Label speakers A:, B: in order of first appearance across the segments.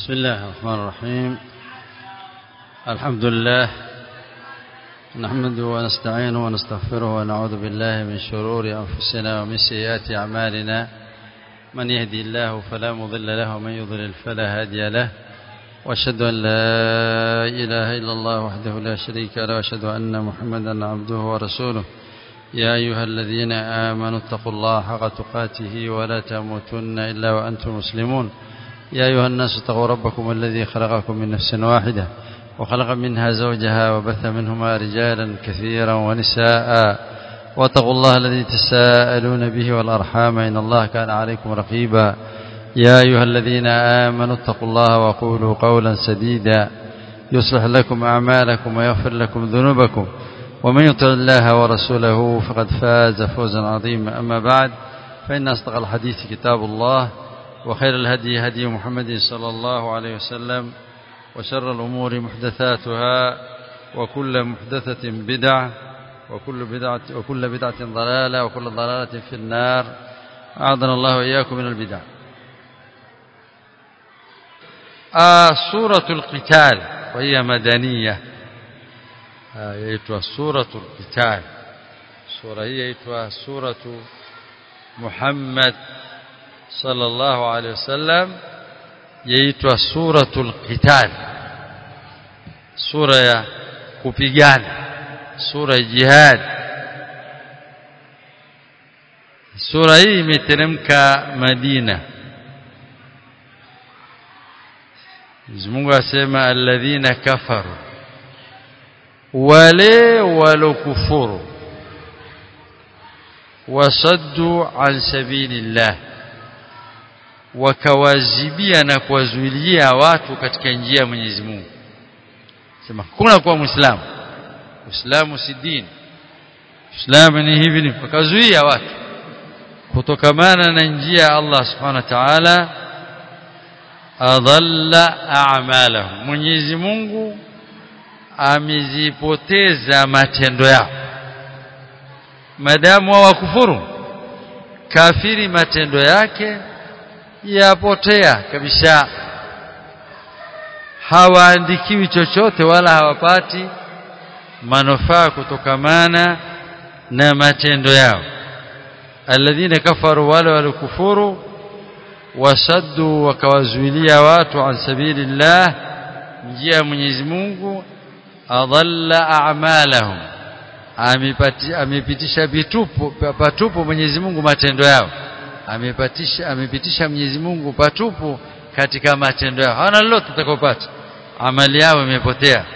A: بسم الله الرحمن الرحيم الحمد لله نحمده ونستعينه ونستغفره ونعوذ بالله من شرور أنفسنا ومن سيئات أعمالنا من يهدي الله فلا مضل له ومن يضلل فلا هادي له واشهد أن لا إله إلا الله وحده لا شريك له واشهد أن محمدا عبده ورسوله يا أيها الذين آمنوا اتقوا الله حق تقاته ولا تموتن إلا وأنتم مسلمون يا أيها الناس اتقوا ربكم الذي خلقكم من نفس واحدة وخلق منها زوجها وبث منهما رجالا كثيرا ونساء واتقوا الله الذي تساءلون به والأرحام إن الله كان عليكم رقيبا يا أيها الذين آمنوا اتقوا الله وقولوا قولا سديدا يصلح لكم أعمالكم ويغفر لكم ذنوبكم ومن يطع الله ورسوله فقد فاز فوزا عظيما أما بعد فإن أصدق الحديث كتاب الله وخير الهدي هدي محمد صلى الله عليه وسلم وشر الأمور محدثاتها وكل محدثة بدعة وكل بدعة, وكل بدعة ضلالة وكل ضلالة في النار أعاذنا الله وإياكم من البدع آه سورة القتال وهي مدنية yaitwa suratul qital sura hii yaitwa suratu Muhammad sallallahu alaihi wasallam yaitwa suratul qital sura ya kupigana sura ya jihad sura hii imeteremka Madina Mungu asema alladhina kafaru wale walokufuru wasaddu an sabilillah wakawazibia na kuwazuilia watu katika njia ya Mwenyezi Mungu sema kuna kuwa muislamu uislamu si dini uislamu ni hivi ni wakazuia watu kutokamana na njia ya Allah subhanahu wa ta'ala adalla a'malahum Mwenyezi Mungu amezipoteza matendo yao madamu hawakufuru kafiri matendo yake yapotea kabisa hawaandikiwi chochote wala hawapati manufaa kutokamana na matendo yao alladhina kafaru wale walikufuru wasaddu wakawazuilia watu an sabilillah njia ya Mwenyezi Mungu adalla a'malahum amepitisha vitupu patupu Mwenyezi Mungu matendo yao amepitisha amepitisha Mwenyezi Mungu patupu katika matendo yao hawana lolote utakopata amali yao imepotea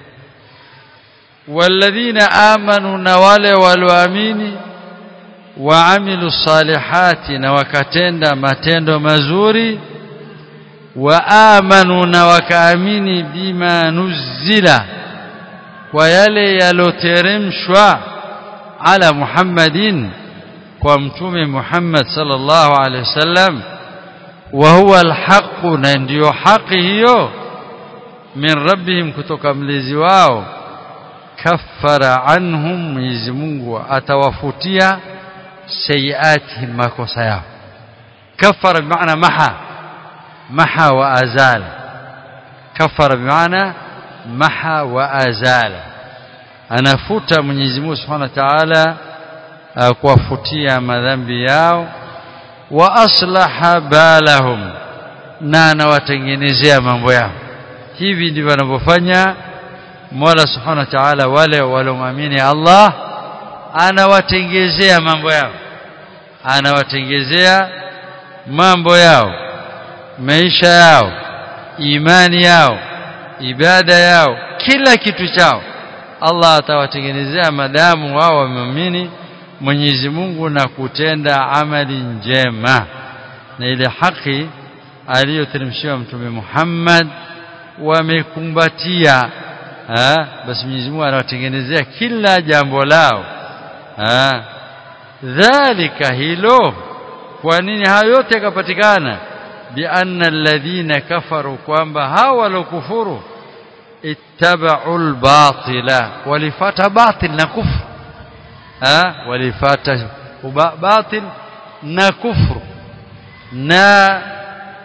A: walladhina amanu na wale walioamini waamilu salihati na wakatenda matendo mazuri waamanu na wakaamini bima nuzila kwa yale yaloteremshwa ala Muhammadin kwa mtume Muhammad sallallahu alaihi wasallam wa huwa alhaq na ndiyo haki hiyo min rabbihim kutoka mlezi wao kaffara anhum Mwenyezi Mungu atawafutia sayiati makosa yao kaffara bimaana maha maha wa azala kaffara bimaana maha wa azala anafuta Mwenyezi Mungu Subhanahu wa Ta'ala kuwafutia madhambi yao wa aslaha balahum na anawatengenezea mambo yao hivi ndivyo wanavyofanya Mola Subhanahu wa Ta'ala wale waliomwamini Allah anawatengezea mambo yao anawatengezea mambo yao maisha yao imani yao ibada yao kila kitu chao Allah atawatengenezea madamu wao wameamini Mwenyezi Mungu na kutenda amali njema na ile haki aliyoteremshiwa mtume Muhammad wamekumbatia basi Mwenyezi Mungu anawatengenezea kila jambo lao ha dhalika hilo kwa nini hayo yote yakapatikana bi anna alladhina kafaru kwamba hawa walokufuru ittaba'u al-batila walifata batil na kufru ha walifata batil na kufru na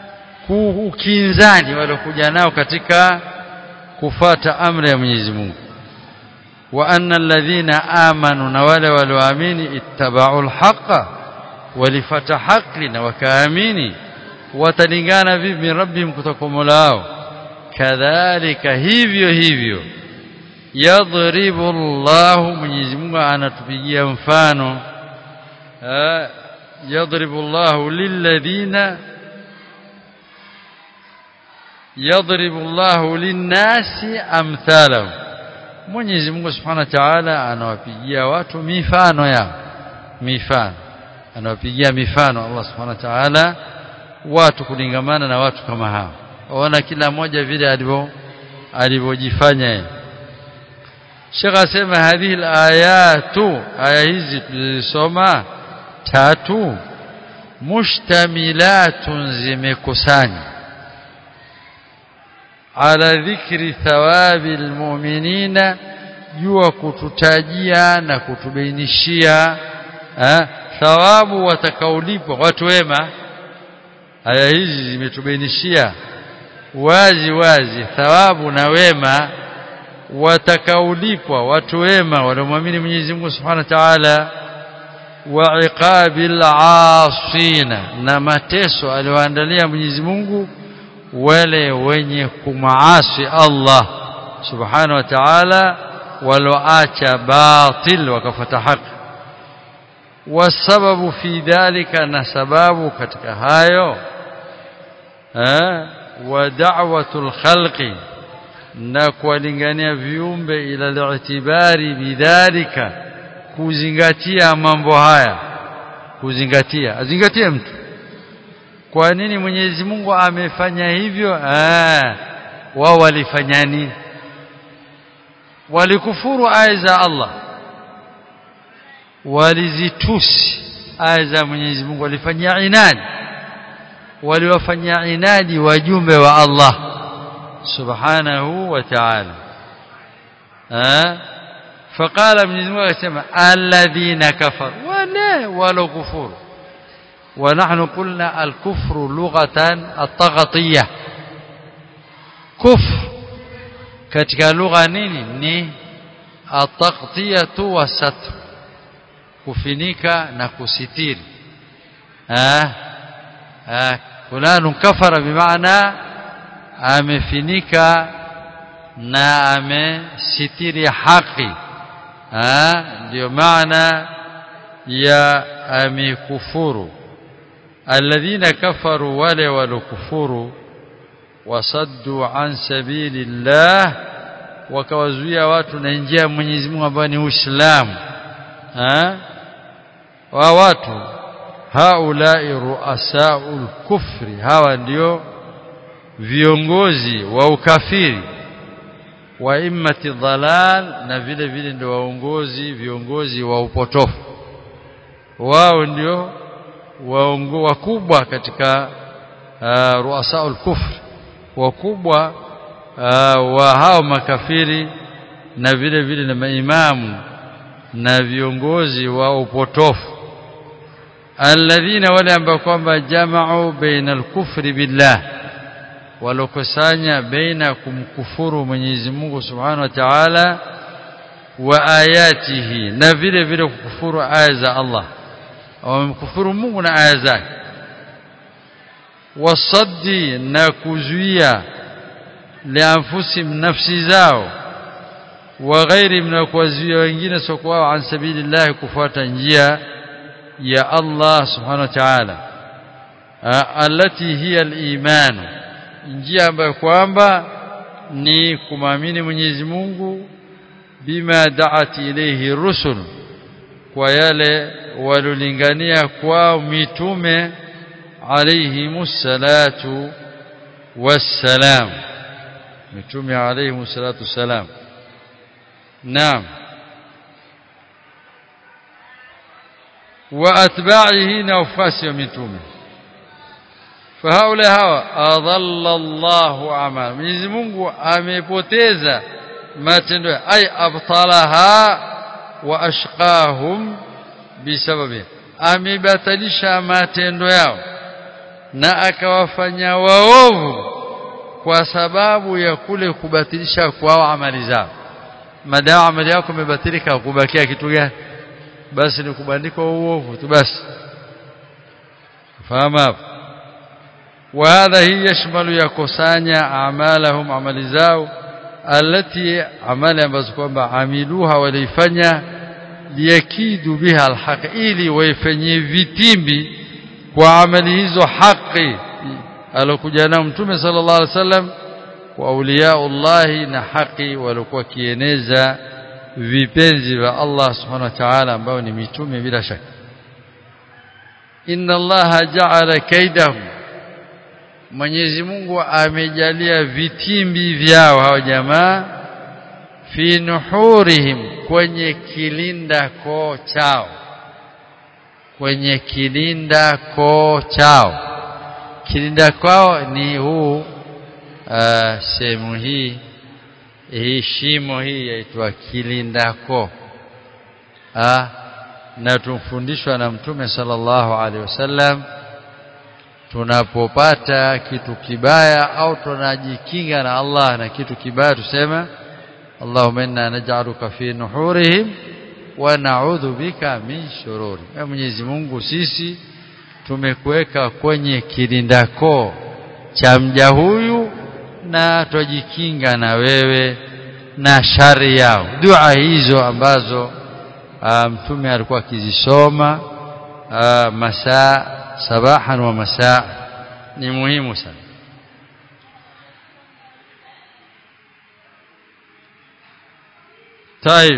A: ukinzani waliokuja nao katika kufata amri ya Mwenyezi Mungu wa anna alladhina amanu na wale walioamini ittaba'u alhaqa walifata haki na wakaamini watalingana vipi min rabbihim kutoka mola wao kadhalika hivyo hivyo yadhribu Allahu Mwenyezi Mungu anatupigia mfano yadhribu Allahu lilladhina yadhribu Allahu linnasi amthalahum Mwenyezi Mungu Subhanahu wa Ta'ala anawapigia watu mifano yao mifano anawapigia mifano Allah Subhanahu wa Ta'ala watu kulingamana na watu kama hao waona kila mmoja vile alivyo alivyojifanya yeye Sheikh asema hadhihi alayatu aya hizi tulisoma tatu mushtamilatun zimekusanya ala dhikri thawabi almu'minina jua kututajia na kutubainishia thawabu watakaolipwa watu wema aya hizi zimetubainishia wazi wazi thawabu na wema watakaolipwa watu wema waliomwamini Mwenyezi Mungu Subhanahu wa Ta'ala wa iqabil asina na mateso aliyoandalia Mwenyezi Mungu wale wenye kumaasi Allah Subhanahu wa Ta'ala waloacha batil wakafuata haki wasababu fi dhalika na sababu katika hayo eh wa da'watul khalqi na kuwalingania viumbe ila li'tibari bidhalika kuzingatia mambo haya kuzingatia azingatie mtu kwa nini Mwenyezi Mungu amefanya hivyo ah wao walifanya nini walikufuru aya za Allah walizitusi aya za Mwenyezi Mungu walifanyia inadi waliwafanyia inadi wajumbe wa Allah subhanahu wa ta'ala eh فقال Mwenyezi Mungu akasema alladhina kafaru wala wala kufuru ونحن قلنا الكفر لغة الطغطية كفر katika lugha nini ni ataqtiyatu wasatr kufinika na kusitiri ah ah fulani kafara bimaana amefinika na amesitiri haki ah ndio maana ya amekufuru alladhina kafaru wale walokufuru wasaddu an sabilillah wakawazuia watu na njia ya Mwenyezi Mungu ambayo ni Uislamu ha wa watu haulai ruasaul kufri hawa ndio viongozi wa ukafiri wa immati dhalal na vile vile ndio waongozi viongozi wa upotofu wao ndio waongo wakubwa katika uh, ruasaul kufri wakubwa uh, wa hao makafiri na vile vile na maimamu na viongozi wa upotofu alladhina wale ambao kwamba jama'u baina al-kufri billah walokusanya baina kumkufuru Mwenyezi Mungu Subhanahu wa Ta'ala wa ayatihi na vile vile kukufuru aya za Allah wamkufuru Mungu na aya zake wasaddi na kuzuia lianfusihim nafsi zao wa ghairi na kuwazuia wengine sio kwao an sabilillah kufuata njia ya Allah subhanahu wa ta'ala allati hiya al-iman njia ambayo kwamba ni kumamini Mwenyezi Mungu bima da'at ilayhi rusul kwa yale walolingania kwao mitume alayhimus salatu wassalam mitume alayhimus salatu wassalam naam واتباعه نوفاس متومه فهؤلاء hawa adalla Allahu amal Mwenyezi Mungu amepoteza matendo ay abtalaha wa ashqahum bisababi amebatilisha matendo yao na akawafanya waovu kwa sababu ya kule kubatilisha kwao amali zao madawa amali yako imebatilika kubakia kitu gani basi ni kubandikwa uovu tu basi fahamu hapo وهذا هي يشمل يكسانيا اعمالهم عمل zao التي amali ambazo kwamba amiluha walifanya liyakidu biha alhaq ili waifanyie vitimbi kwa amali hizo haki alokuja na mtume sallallahu alaihi wasallam wa auliyaullah na haki walikuwa kieneza vipenzi vya Allah subhanahu wa ta'ala ambao ni mitume bila shaka inna allaha ja'ala kaidahum Mwenyezi Mungu amejalia vitimbi vyao hao jamaa fi nuhurihim kwenye kilinda koo chao kwenye kilinda koo chao kilinda kwao ni huu uh, sehemu hii hii shimo hii yaitwa kilinda koo ah na tumfundishwa na mtume sallallahu alaihi wasallam tunapopata kitu kibaya au tunajikinga na Allah na kitu kibaya tusema Allahumma inna naj'aluka fi nuhurihim wa na'udhu bika min shururi ya Mwenyezi Mungu sisi tumekuweka kwenye kilindako cha mja huyu na tujikinga na wewe na shari yao dua hizo ambazo mtume alikuwa akizisoma masaa sabahan wa masaa ni muhimu sana طيب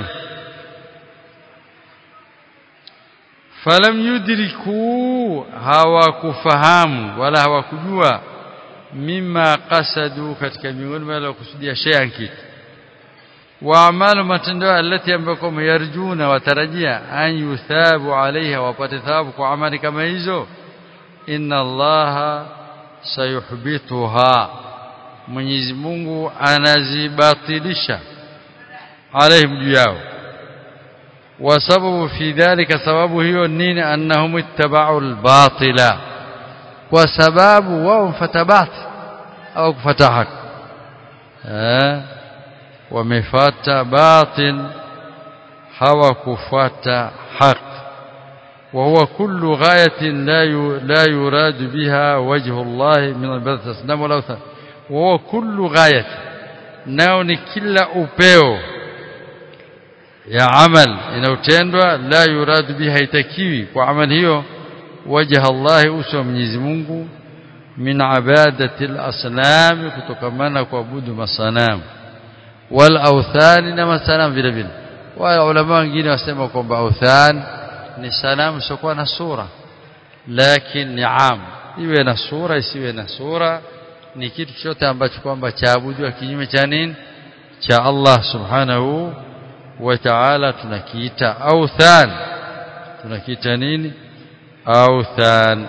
A: falam yudriku hawakufahamu wala hawakujua mima qasadu katika miongoni wala kusudia shay'an kitu wa amalu matendo alati ambayo yarjuna watarajia an yuthabu alaiha wapate thawabu kwa amali kama hizo inna allaha sayuhbituha Mwenyezi Mungu anazibatilisha alaihim juu yao وسبب في ذلك سبب هي نين أنهم اتبعوا الباطل وسبب وهم فتبات أو فتحك أه ومفات باطل هو كفات حق وهو كل غاية لا لا يراد بها وجه الله من البلد الأصنام والأوثان وهو كل غاية ناوني كلا أبيو ya amal inayotendwa la yuradu biha haitakiwi kwa amal hiyo wajha Allah uso Mwenyezi Mungu min ibadati al-asnam kutokamana kuabudu masanamu wal awthan na masanamu vile vile wa ulama wengine wasema kwamba awthan ni sanamu sio na sura lakini ni am iwe na sura isiwe na sura ni kitu chote ambacho kwamba chaabudiwa kinyume cha nini cha Allah subhanahu wa ta'ala tunakiita authan tunakiita nini authan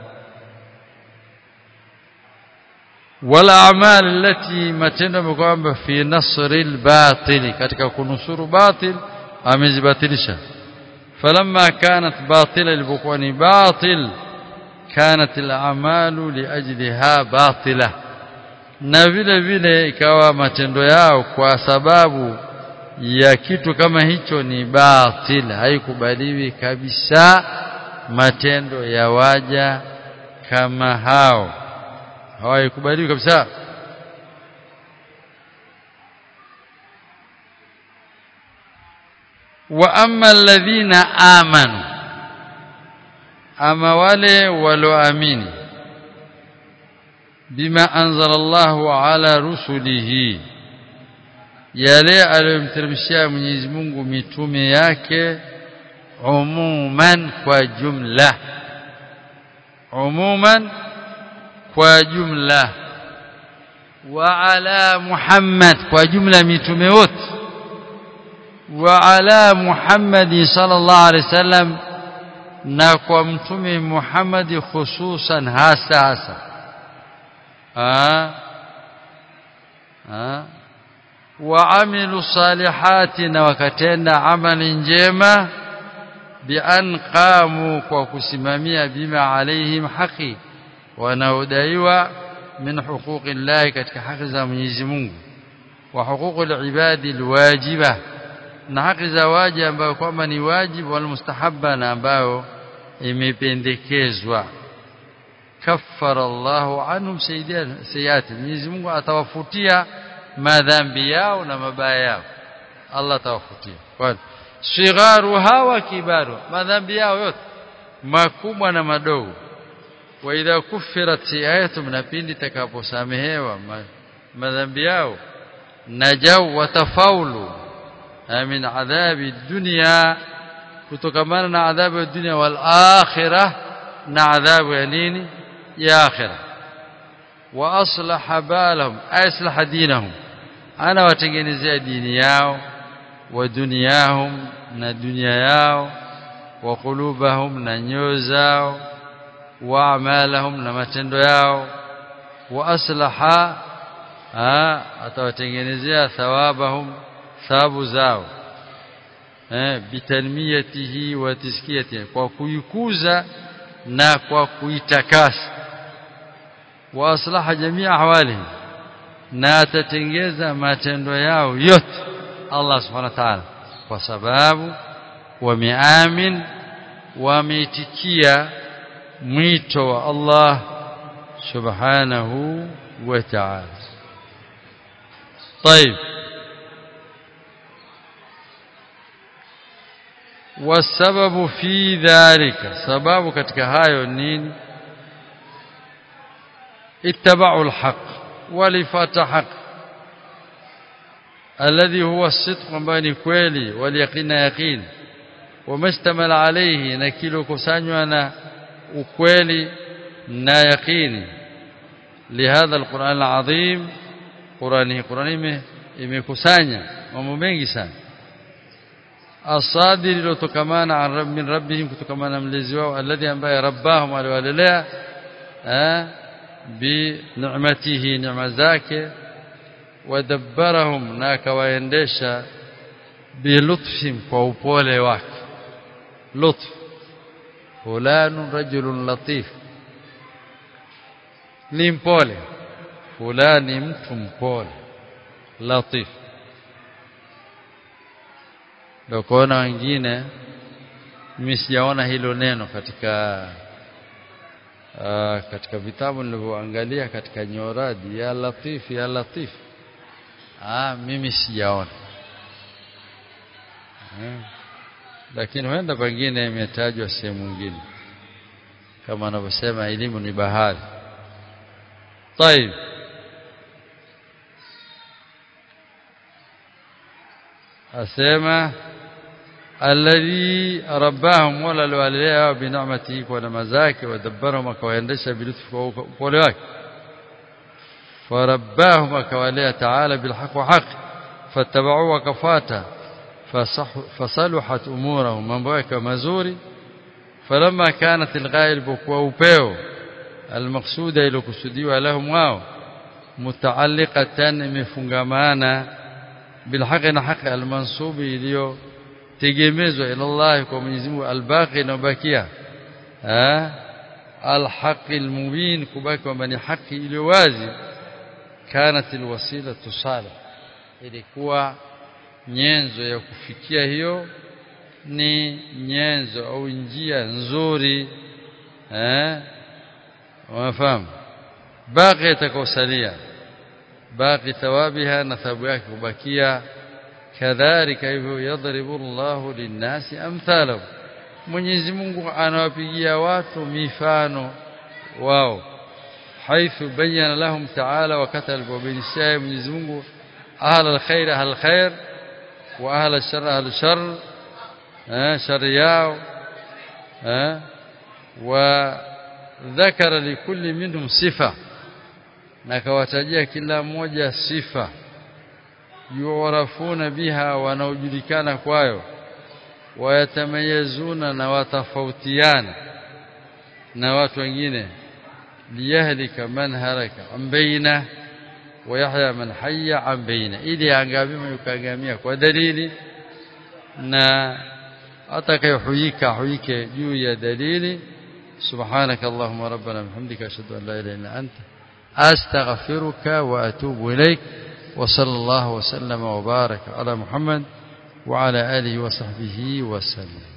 A: wala amal allati matendo kwamba fi nasri albatil katika kunusuru batil amezibatilisha falamma kanat batila ilipokuwa ni batil kanat al'amalu liajliha batila na vile vile ikawa matendo yao kwa sababu ya kitu kama hicho ni batil haikubaliwi kabisa matendo ya waja kama hao hawaikubaliwi kabisa wa amma alladhina amanu ama wale walioamini bima anzala Allahu ala rusulihi yale aliyomteremshia Mwenyezi Mungu mitume yake umuman kwa jumla umuman kwa jumla wa ala Muhammad kwa jumla mitume wote wa ala Muhammad sallallahu alaihi wasallam na kwa mtume Muhammad hususan hasa hasa ah ah وعملوا الصالحات وكتenda amali njema bian qamu kwa kusimamia bima alaihim haki wanaodaiwa min huquqi llahi katika haki za Mwenyezi Mungu wa huququl ibadi alwajiba na haki za waji ambayo kwamba ni wajibu wal mustahabba na ambayo imependekezwa kaffara Allahu anhum sayyiati Mwenyezi Mungu atawafutia madhambi yao na mabaya yao Allah atawafutia kwa sigharuha wa kibaru madhambi yao yote makubwa na madogo wa idha kuffirat sayiatum na pindi takaposamehewa madhambi yao najau watafaulu min adhabi dunya kutokamana na adhabu ya dunia wal akhirah na adhabu ya nini ya akhirah wa aslaha balahum aslaha dinahum ana watengenezea dini yao wa dunyahum na dunia yao wa qulubahum na nyoyo zao wa amalahum na matendo yao wa aslaha atawatengenezea thawabahum thawabu zao eh bitalmiyatihi wa tiskiyatihi kwa kuikuza na kwa kuitakasa wa aslaha jamii ahwalihim na atatengeza matendo yao yote Allah subhanahu wa ta'ala kwa sababu wameamin wameitikia mwito wa Allah subhanahu wa ta'ala طيب والسبب في ذلك سبب katika hayo nini اتبعوا الحق ولفات حق الذي هو الصدق بين kweli واليقين يقين ومشتمل عليه na kilo kusanywa na ukweli na yaqini لهذا القرآن العظيم قرآنه قرآنه imekusanya mambo mengi sana asadir lilotokamana min rabbihim kutokamana mlezi wao alladhi ambaye rabbahum aliwalelea bi ni'matihi neema zake wadabbarahum na akawaendesha bilutfin kwa upole wake lutf fulanu rajulun latif ni mpole fulani mtu mpole latif ndio kuona wengine mimi sijaona hilo neno katika uh, katika vitabu nilivyoangalia katika nyoradi ya latif ya latif ah mimi sijaona eh, lakini huenda pengine imetajwa sehemu nyingine kama anavyosema elimu ni bahari طيب asema alladhi rabbahum wala alwalidaya bi ni'matihi wa namazaki wa dabbarahum akawaendesha bilutfi kwa upole wake farabbahum akawalea ta'ala bilhaq wa haq fattaba'u wa kafata fasaluhat umurahum mambo yake mazuri falamma kanat alghaib kwa upeo almaqsuda ilokusudiwa lahum wao mutaalliqatan imefungamana بالحق حق المنصوب iliyo tegemezwa ila Allah kwa Mwenyezi Mungu albaqi na bakia eh alhaq almubin kubaki kwamba ni haki iliyo wazi kanat alwasila tusala ilikuwa nyenzo ya kufikia hiyo ni nyenzo au njia nzuri eh wafahamu baqi itakosalia باقي ثوابها نثاب yake kubakia kadhalika hivyo yadribu Allahu linnasi amthalahu Mwenyezi Mungu anawapigia watu mifano wao haithu bayyana lahum ta'ala wakati alipobainisha Mwenyezi Mungu ahla alkhair ahla alkhair wa ahla alshar ahla alshar eh shar yao eh wa ذكر لكل منهم صفه na akawatajia kila mmoja sifa yuarafuna biha wanaojulikana kwayo wayatamayazuna na watafautiana na watu wengine liyahlika man haraka ambaina wayahya man hayya ambaina ili angamie yukaangamia kwa dalili na atakayohuika huike juu ya dalili سبحانك اللهم ربنا بحمدك أشهد أن لا إله إلا أنت أستغفرك وأتوب إليك وصلى الله وسلم وبارك على محمد وعلى آله وصحبه وسلم